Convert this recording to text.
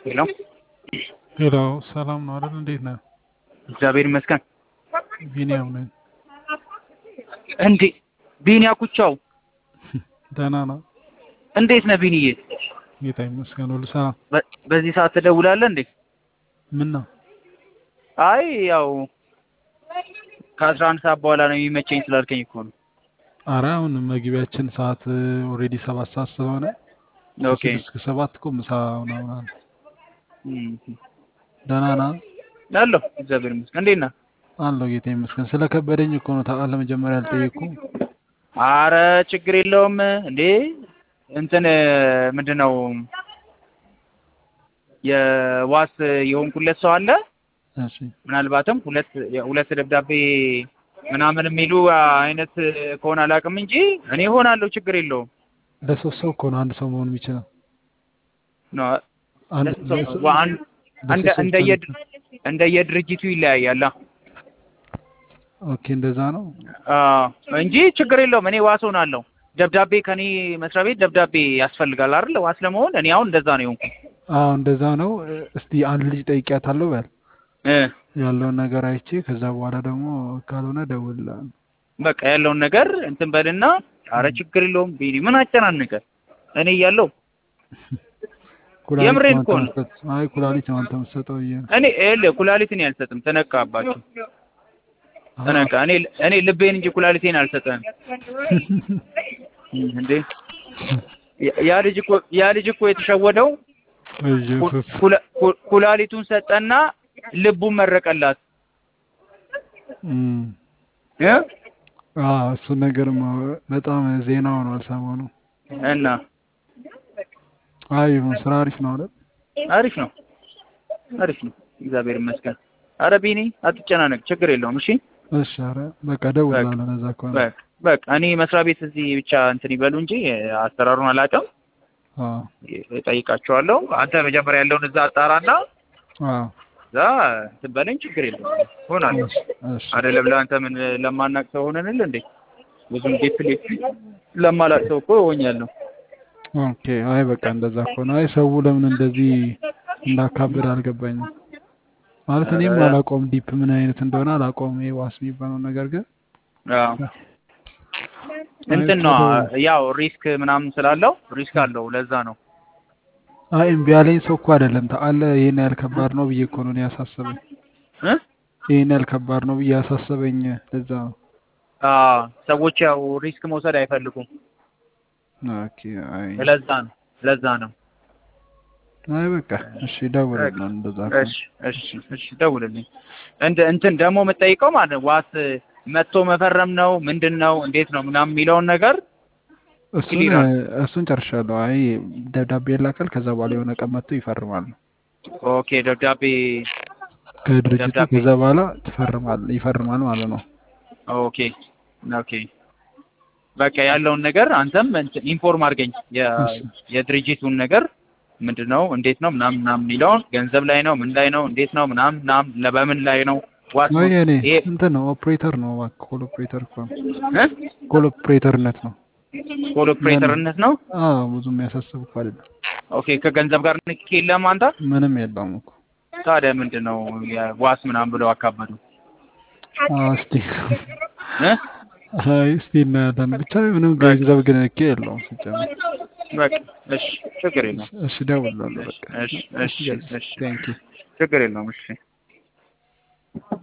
ሄሎ ሄሎ ሰላም ነው አይደል? እንዴት ነህ? እግዚአብሔር ይመስገን። ቢኒያም ነኝ። እንዴ ቢኒያ ኩቻው ደህና ነው? እንዴት ነህ ቢኒዬ? ጌታ ይመስገን ሁሉ ሰላም። በ- በዚህ ሰዓት ትደውላለህ እንዴ? ምን ነው? አይ ያው ከአስራ አንድ ሰዓት በኋላ ነው የሚመቸኝ ስላልከኝ እኮ ነው። አረ አሁን መግቢያችን ሰዓት ኦልሬዲ ሰባት ሰዓት ስለሆነ ኦኬ ከስድስት እስከ ሰባት እኮ ምሳ ምናምን አለ። እም፣ ደህና ነህ? አለሁ እግዚአብሔር ይመስገን። እንዴት ነህ? አለሁ ጌታ ይመስገን። ስለከበደኝ እኮ ነው ታውቃለህ፣ መጀመሪያ አልጠየቅኩም። አረ ችግር የለውም እንዴ እንትን ምንድን ነው የዋስ የሆንኩለት ሰው አለ እሺ ምናልባትም ሁለት ሁለት ደብዳቤ ምናምን የሚሉ አይነት ከሆነ አላውቅም እንጂ እኔ እሆናለሁ፣ ችግር የለውም። ለሶስት ሰው እኮ ነው አንድ ሰው መሆን የሚችለው። ነው አንድ ለሰው- ለሶ- አንድ- እንደ ለሶስት ሰው እንደየ ብቻ ነው። እንደየድርጅቱ ይለያያል ኦኬ እንደዛ ነው። አዎ እንጂ ችግር የለውም። እኔ ዋስ ሆናለሁ። ደብዳቤ ከኔ መስሪያ ቤት ደብዳቤ ያስፈልጋል አይደል? ዋስ ለመሆን እኔ አሁን እንደዛ ነው የሆንኩት። አዎ እንደዛ ነው። እስቲ አንድ ልጅ ጠይቂያታለሁ በል እ ያለውን ነገር አይቼ ከዛ በኋላ ደግሞ ካልሆነ እደውልልሃለሁ። በቃ ያለውን ነገር እንትን በልና አረ ችግር የለውም ቢኒ ምን አጨናነቀ? እኔ እያለሁ ኩላሊት የምሬን ነው እኮ አንተ ነው። የምትሰጥ- አይ ኩላሊት ነው አንተ የምትሰጠው ብዬ ነው። እኔ ይኸውልህ ኩላሊትን አልሰጥም፣ ተነቃባቸው ተነቃ። እኔ እኔ ልቤን እንጂ ኩላሊቴን አልሰጠም እንዴ። ያ- ያ ልጅ እኮ ያ ልጅ እኮ የተሸወደው ኢየሱስ ኩላ- ኩ- ኩላሊቱን ሰጠና ልቡን መረቀላት እም። እ አዎ እሱ ነገርማ በጣም ዜና ሆኗል ሰሞኑ። እና አይ ይሁን ስራ አሪፍ ነው አይደል? አሪፍ ነው አሪፍ ነው፣ እግዚአብሔር ይመስገን። አረ ቢኒ አትጨናነቅ፣ ችግር የለውም። እሺ እሺ ኧረ በቃ እደውልልሃለሁ ለዛ ከሆነ። በቃ በቃ እኔ መስሪያ ቤት እዚህ ብቻ እንትን ይበሉ እንጂ አሰራሩን አላውቅም፣ አዎ እጠይቃቸዋለሁ። አንተ መጀመሪያ ያለውን እዛ አጣራና አዎ እዛ እንትን በለኝ፣ ችግር የለውም ሆናለሁ። እሺ እሺ አይደለም ለአንተ ምን ለማናቅ ሰው ሆነንል እንዴ? ብዙም ዲፕሊ ለማላቅ ሰው እኮ ሆኛለሁ። ኦኬ አይ በቃ እንደዛ ከሆነ አይ ሰው ለምን እንደዚህ እንዳካብድ አልገባኝም። ማለት እኔም አላውቀውም ዲፕ ምን አይነት እንደሆነ አላውቀውም። ይሄ ዋስ የሚባለው ነገር ግን አዎ እንትን ነው ያው ሪስክ ምናምን ስላለው ሪስክ አለው። ለዛ ነው አይ እምቢ ያለኝ ሰው እኮ አይደለም ታውቃለህ። ይሄን ያህል ከባድ ነው ብዬ እኮ ነው እኔ ያሳሰበኝ። እ ይሄን ያህል ከባድ ነው ብዬ ያሳሰበኝ ለዛ ነው። አዎ ሰዎች ያው ሪስክ መውሰድ አይፈልጉም። ኦኬ አይ ለዛ ነው ለዛ ነው። አይ በቃ እሺ ደውልልኝ እንደዛ ከሆነ። እሺ እሺ እሺ ደውልልኝ። እንደ እንትን ደግሞ የምጠይቀው ማለት ነው ዋስ መጥቶ መፈረም ነው ምንድን ነው እንዴት ነው ምናምን የሚለውን ነገር እሱን ይላል። እሱን ጨርሻለሁ። አይ ደብዳቤ ይላካል። ከዛ በኋላ የሆነ ቀን መጥቶ ይፈርማል። ኦኬ ደብዳቤ ከድርጅቱ ደብዳቤ ከዛ በኋላ ትፈርማል ይፈርማል ማለት ነው። ኦኬ ኦኬ በቃ ያለውን ነገር አንተም እንትን ኢንፎርም አድርገኝ የ- እሺ የድርጅቱን ነገር ምንድን ነው እንዴት ነው ምናምን ምናምን የሚለውን ገንዘብ ላይ ነው ምን ላይ ነው እንዴት ነው ምናምን ምናምን ለ- በምን ላይ ነው ዋስ ወይ እኔ ይሄ እንትን ነው ኦፕሬተር ነው እባክህ ኮል ኦፕሬተር እኮ ነው። እ ኮል ኦፕሬተርነት ነው። ኮል ኦፕሬተርነት ነው። አዎ ብዙ የሚያሳስብ እኮ አይደለም። ኦኬ ከገንዘብ ጋር ንክኪ የለም አንተ ምንም የለውም እኮ። ታዲያ ምንድን ነው ዋስ ምናምን ብለው አካበዱ አዎ እስቲ እ አይ እስቲ እናያለን። ብቻ ምንም በቃ ገንዘብ ግን እኮ የለውም ሲጀመር። በቃ እሺ ችግር የለውም እሺ እደውልልሃለሁ እሺ በቃ። እሺ እሺ እሺ ቴንክ ዩ ችግር የለውም እሺ